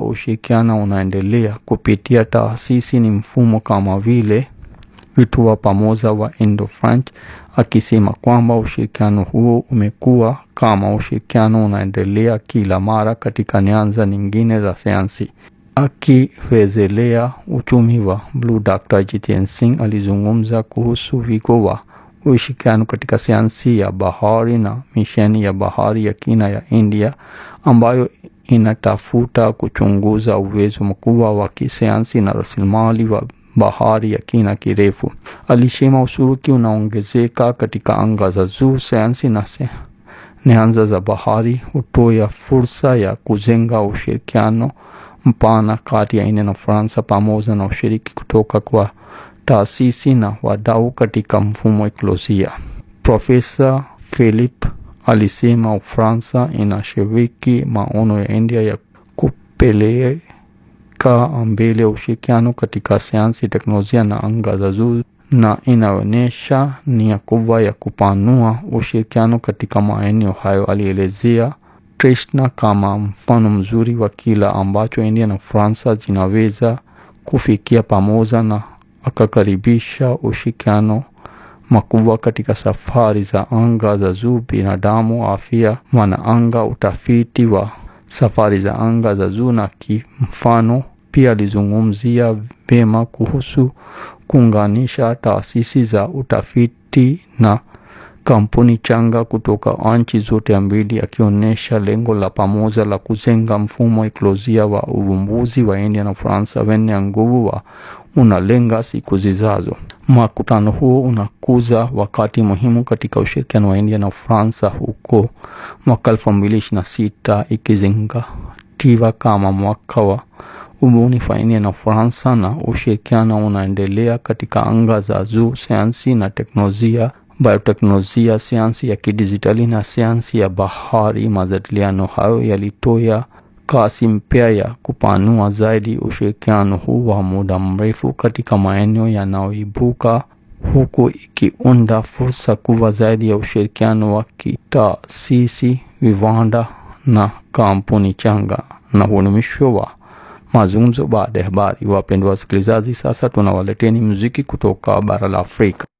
ushirikiano unaendelea kupitia taasisi ni mfumo kama vile vituo pamoja wa Indo-French, akisema kwamba ushirikiano huo umekuwa kama ushirikiano unaendelea kila mara katika nyanja nyingine za sayansi. Akirejelea uchumi wa bluu, Dr. Jitendra Singh alizungumza kuhusu wigo wa ushirikiano katika sayansi ya bahari na misheni ya bahari ya kina ya India ambayo inatafuta kuchunguza uwezo mkubwa wa kisayansi na rasilimali wa bahari ya kina kirefu. Alisema ushiriki unaongezeka katika anga za juu, sayansi na nyanja za bahari hutoa fursa ya kujenga ushirikiano mpana kati ya India na Ufaransa pamoja na ushiriki kutoka kwa taasisi na wadau katika mfumo wa ekolojia. Profesa Philip alisema Ufaransa inashiriki maono ya India ya kupeleka mbele ushirikiano katika sayansi, teknolojia na anga za juu na inaonyesha nia kubwa ya kupanua ushirikiano katika maeneo hayo. Alielezea Trishna kama mfano mzuri wa kila ambacho India na Ufaransa zinaweza kufikia pamoja na akakaribisha ushirikiano makubwa katika safari za anga za juu, binadamu, afya, wanaanga, utafiti wa safari za anga za juu na kimfano. Pia alizungumzia vyema kuhusu kuunganisha taasisi za utafiti na kampuni changa kutoka nchi zote mbili, akionyesha lengo la pamoja la kujenga mfumo wa ekolojia wa uvumbuzi wa India na Ufaransa wenye nguvu wa unalenga siku zijazo. Mkutano huo unakuza wakati muhimu katika ushirikiano wa India na Ufaransa huko mwaka elfu mbili ishirini na sita ikizingatiwa kama mwaka wa ubunifu wa India na Ufaransa, na ushirikiano unaendelea katika anga za juu, sayansi na teknolojia, bioteknolojia, sayansi ya kidijitali na sayansi ya bahari. Majadiliano hayo yalitoa kasi mpya ya kupanua zaidi ushirikiano huu wa muda mrefu katika maeneo yanayoibuka huku ikiunda fursa kubwa zaidi ya ushirikiano wa kitaasisi, viwanda na kampuni changa. Na huo ni mwisho wa mazungumzo baada ya habari. Wapendwa wasikilizaji, sasa tunawaleteni muziki kutoka bara la Afrika.